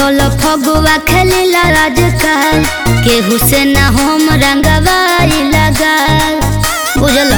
Digital Phagua खेलिला राजकाल केहू से ना हम रंगवाई लगाल बुझल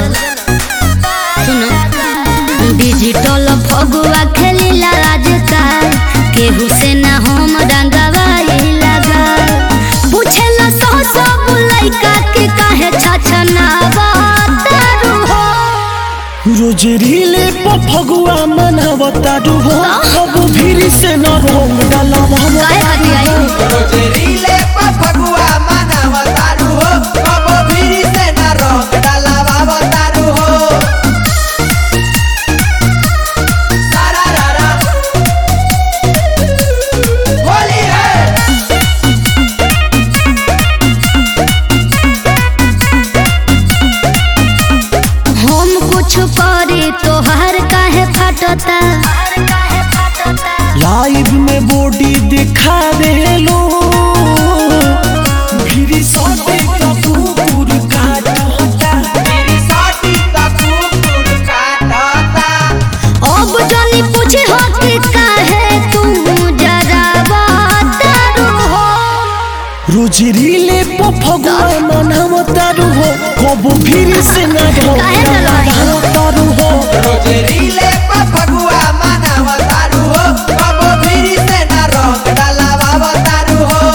सुनो डिजिटल फगुआ खेलिला राजकाल केहू से ना हम रंगवाई लगाल पूछेला सो सब लइका के काहे छछनावा तारू हो रोज रीले पर फगुआ मनावता डुबो अब भीड़ से न रंग डालावा काहे खातिर आई रोजरीले पर फगुआ मनावतारू हो कबो भीरी से न रंग डलावावतारू हो सारा रारा होली है हम कुछ करी तोहार काहे फटता लाइव में बॉडी दिखा दे लो भीड़ साथे का कुकुर काटता मेरी साथी तक कुकुर काटता अब जानी पूछे हो कि काहे तू जरा बतारू हो रोज रीले पर फगुआ मनावता डुबो कब भीड़ से न रंग काहे न रही? डालावा हो रोजरीले पर फगुआ मनावतारू हो कबो भीरी से न रंग डलावावतारू हो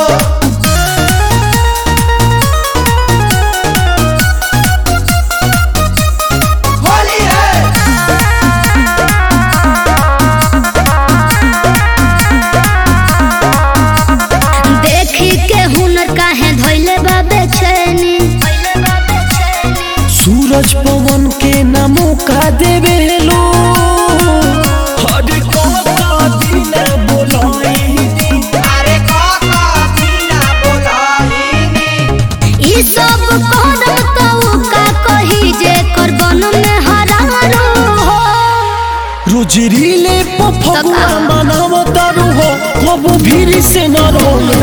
होली है देखी के हुनर काहे धइले बा बेचैनी सूरज पवन के न मौका देवे लो हर का दिन बोलाई अरे काका बिना बोलाहिनी ई सब कदम तो का कही जे करबन में हरारो हो रोज रीले पर फगुआ तका। मनावतारू हो कब भीड़ से न रोल